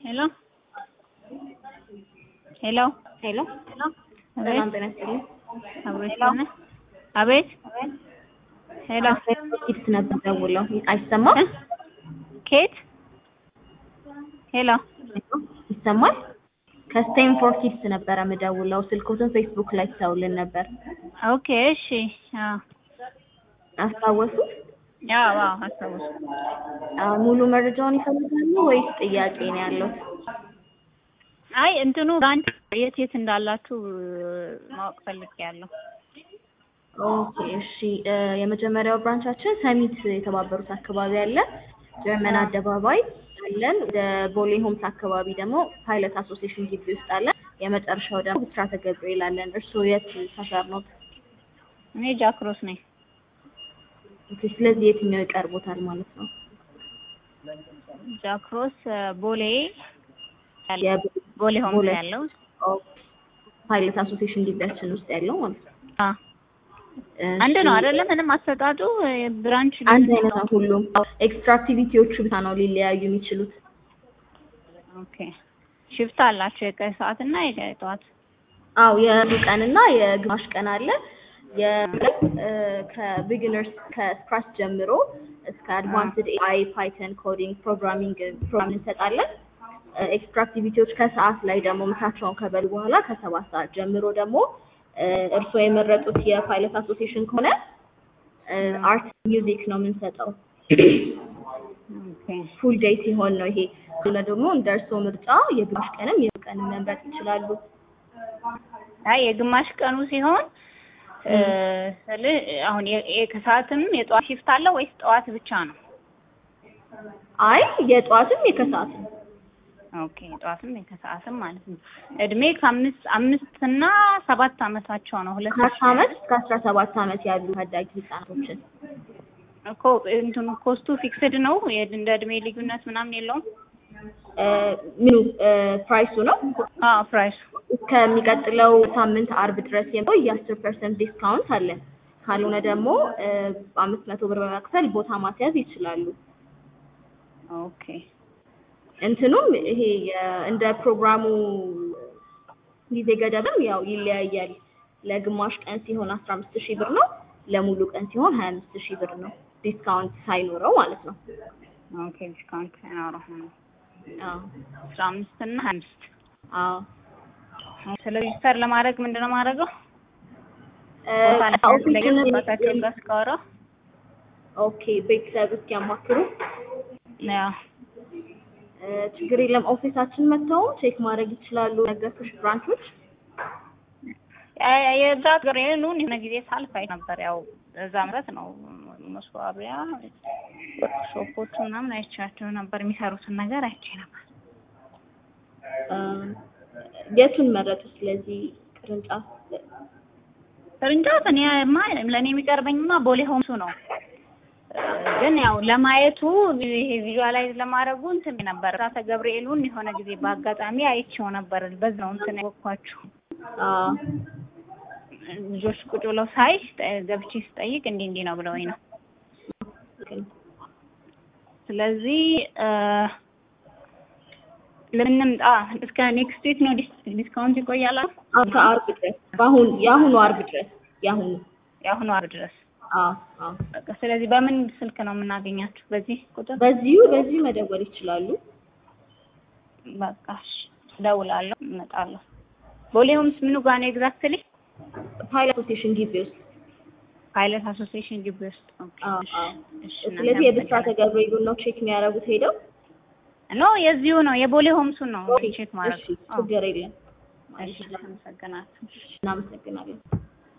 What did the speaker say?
ሄሎ ሄሎ ሄሎ አቤት ሰላም ጤና ይስጥልኝ። አቤት ሆነ አቤት ሄሎ ኪድስ ነበር ደውለው አይሰማም? እ? ኬት ሄሎ ይሰማል? ከስቴንፎርድ ኪድስ ነበረ የምደውለው ስልኮትን ፌስቡክ ላይ ትተውልን ነበር። ኦኬ እሺ አዎ አስታወሱት? አዎ አዎ አስታወስኩ አዎ፣ ሙሉ መረጃውን ይፈልጋሉ ወይስ ጥያቄ ነው ያለው? አይ እንትኑ ብራንች የት የት እንዳላችሁ ማወቅ ፈልጌያለሁ ኦኬ እሺ። እ፣ የመጀመሪያው ብራንቻችን ሰሚት የተባበሩት አካባቢ አለ። ጀርመን አደባባይ አለን። ወደ ቦሌ ሆምስ አካባቢ ደግሞ ፓይለት አሶሲዬሽን ግቢ ውስጥ አለን። የመጨረሻው ደግሞ ብስራተ ገብርኤል አለን። እርስዎ የት ሰፈር ነው? እኔ ጃክሮስ ነኝ ኦኬ፣ ስለዚህ የትኛው ይቀርቦታል ማለት ነው? ጃክሮስ ቦሌ ያለ- የቦሌ ቦሌ ሆምስ ቦሌ። ያለው ኦኬ፣ ፓይለት አሶሲዬሽን ግቢያችን ውስጥ ያለው ማለት ነው። አ እሺ፣ አንድ ነው አይደለ? ምንም አሰጣጡ ብራንች አንድ አይነት ነው ሁሉም። ኤክስትራ አክቲቪቲዎቹ ብቻ ነው ሊለያዩ የሚችሉት። ኦኬ ሽፍት አላቸው የቀን ሰዓት እና የጠዋት አው የሩብ ቀን እና የግማሽ ቀን አለ። የሁለት ከቢጊነርስ ከስክራች ጀምሮ እስከ አድቫንስድ ኤአይ ፓይተን ኮዲንግ ፕሮግራሚንግ ፕሮግራም እንሰጣለን። ኤክስትራ አክቲቪቲዎች ከሰዓት ላይ ደግሞ ምሳቸውን ከበሉ በኋላ ከሰባት ሰዓት ጀምሮ ደግሞ እ፣ እርስዎ የመረጡት የፓይለት አሶሲዬሽን ከሆነ አርት ሚውዚክ ነው የምንሰጠው። ኦኬ ፉል ዴይ ሲሆን ነው ይሄ። እና ደግሞ እንደ እርስዎ ምርጫ የግማሽ ቀንም የሩብ ቀንም መምረጥ ይችላሉ። አይ የግማሽ ቀኑ ሲሆን እ፣ ስልህ አሁን የ- የ- ከሰዓትም የጠዋት ሽፍት አለ ወይስ ጠዋት ብቻ ነው? አይ የጠዋትም የከሰዓትም ኦኬ የጠዋትም የከሰዓትም ማለት ነው። እድሜ ከአምስት አምስት እና ሰባት አመታቸው ነው። ሁለት ከአስራ አመት እስከ አስራ ሰባት አመት ያሉ ታዳጊ ህጻናቶችን እኮ እንትኑ ኮስቱ ፊክስድ ነው። የ- እንደ እድሜ ልዩነት ምናምን የለውም። እ፣ ምኑ እ፣ ፕራይሱ ነው አዎ ፕራይሱ እስከሚቀጥለው ሳምንት አርብ ድረስ የሚለው የአስር ፐርሰንት ዲስካውንት አለን። ካልሆነ ደግሞ እ፣ አምስት መቶ ብር በመክፈል ቦታ ማስያዝ ይችላሉ። ኦኬ እንትኑም ይሄ የ- እንደ ፕሮግራሙ ጊዜ ገደብም ያው ይለያያል። ለግማሽ ቀን ሲሆን አስራ አምስት ሺህ ብር ነው። ለሙሉ ቀን ሲሆን ሀያ አምስት ሺህ ብር ነው። ዲስካውንት ሳይኖረው ማለት ነው። ኦኬ ዲስካውንት አይኖረው አዎ አስራ አምስት እና ሀያ አምስት አዎ ስለ ሬጅስተር ለማድረግ ምንድን ነው ማድረገው? እ፣ ቦታ ለማስለገድ ኦፊሱንም- ባታቸው ጋር እስካወራ ኦኬ ቤተሰብ እስኪያማክሩ ያው እ፣ ችግር የለም። ኦፊሳችን መጥተው ቼክ ማድረግ ይችላሉ። ነገርኩሽ ብራንቾች ያ- የዛ ሀገር የሉን የሆነ ጊዜ ሳልፍ አይ ነበር። ያው እዛ ምረት ነው መስዋቢያ ሾፖቹ ምናምን አይቻቸው ነበር። የሚሰሩትን ነገር አይቼ ነበር። እ፣ የቱን መረጡ? ስለዚህ ቅርንጫፍ ቅርንጫፍ እኔማ ለእኔ የሚቀርበኝማ ቦሌ ሆምሱ ነው። እ፣ ግን ያው ለማየቱ ይሄ ቪዥዋላይዝ ለማድረጉ እንትን ነበር ራሰ ገብርኤሉን የሆነ ጊዜ በአጋጣሚ አይቼው ነበር። በዛው እንትን ያወቅኳችሁ አዎ ልጆች ቁጭ ብለው ሳይ ገብቼ ስጠይቅ እንዲህ እንዲህ ነው ብለውኝ ነው። ስለዚህ እ፣ ልንምጣ እስከ ኔክስት ዊክ ነው ዲስ- ዲስካውንት ይቆያል። አሉ? እስከ አርብ ድረስ በአሁን የአሁኑ አርብ ድረስ የአሁኑ የአሁኑ አርብ ድረስ አዎ አዎ በቃ ስለዚህ በምን ስልክ ነው የምናገኛችሁ? በዚህ ቁጥር በዚሁ በዚሁ መደወል ይችላሉ። በቃ እሺ፣ እደውላለሁ፣ እመጣለሁ። ቦሌ ሆምስ ምኑ ጋር ነው ኤግዛክትሊ? ፓይለት አሶሲዬሽን ግቢ ውስጥ ፓይለት አሶሲዬሽን ግቢ ውስጥ። ኦኬ፣ አዎ እሺ፣ አዎ። እሺ፣ ስለዚህ የብስራተ ገብርኤሉን ነው ቼክ የሚያደርጉት ሄደው። ኖ የዚሁ ነው የቦሌ ሆምሱን ነው ቼክ ማድረግ። እሺ ችግር የለም። እሺ፣ አመሰግናለሁ። እናመሰግናለን።